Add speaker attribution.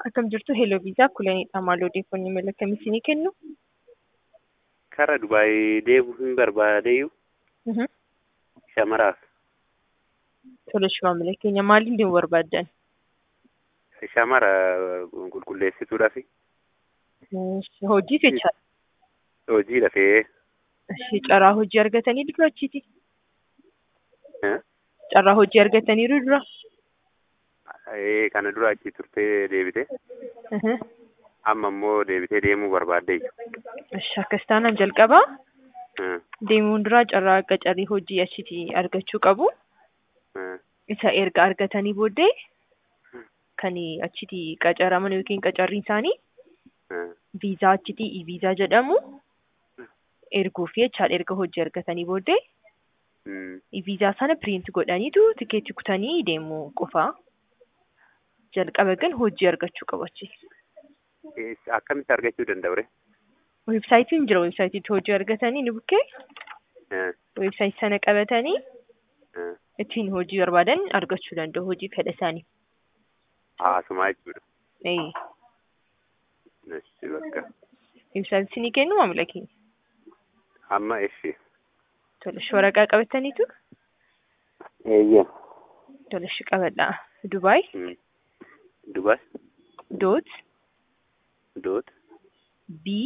Speaker 1: Akkam jirtu Hello Viisaa Kulanidha. Maal odeeffannoo mala akkamii isinii kennu?
Speaker 2: Kara Dubaayii deemuu hin barbaadeyyuu
Speaker 1: Mhm.
Speaker 2: shamaraaf
Speaker 1: Tole maamila keenya maaliin deemuu barbaaddan?
Speaker 2: shamara qulqulleessituudhaaf
Speaker 1: Hojiif jechaadha.
Speaker 2: hojii lafee
Speaker 1: Ishee carraa hojii argatanii dura achiiti.
Speaker 2: eh,
Speaker 1: Carraa hojii argataniiru dura.
Speaker 2: eh, kana dura achi turtee deebite
Speaker 1: Mhm.
Speaker 2: amma immoo deebitee deemuu barbaaddeeyyu.
Speaker 1: Ishi akkas taanaan jalqabaa
Speaker 2: Eh,
Speaker 1: deemuun dura carraa qacarii hojii achitti argachuu qabu.
Speaker 2: eh,
Speaker 1: Isa erga argatanii booddee kan achitti qacaraman yookiin qacarriin isaanii
Speaker 2: eh,
Speaker 1: viizaa achitti i-viizaa jedhamu erguuf jechaadha erga hojii argatanii booddee
Speaker 2: mm,
Speaker 1: i-viizaa sana piriint godhaniitu tikeetti kutanii deemuu qofa. Jalqaba gan hojii argachuu qabu achi.
Speaker 2: eh, akkamitti argachuu danda'u ree?
Speaker 1: Weebsaayitiin jira weebsaayitiitti hojii argatanii ni bukkee
Speaker 2: Eh,
Speaker 1: weebsaayitii sana qabatanii
Speaker 2: eh,
Speaker 1: ittiin hojii barbaadan argachuu danda'u hojii fedha isaanii.
Speaker 2: haasumaa jechuudha.
Speaker 1: Ee,
Speaker 2: Eshi bakka
Speaker 1: weebsaayitii ni kennu maamila keenya.
Speaker 2: amma eshi.
Speaker 1: Tole shi waraqaa qabataniitu
Speaker 2: Eeyyee.
Speaker 1: tole shi qabadhaa. Dubaay
Speaker 2: Mm. Dubaay
Speaker 1: doot
Speaker 2: doot
Speaker 1: bii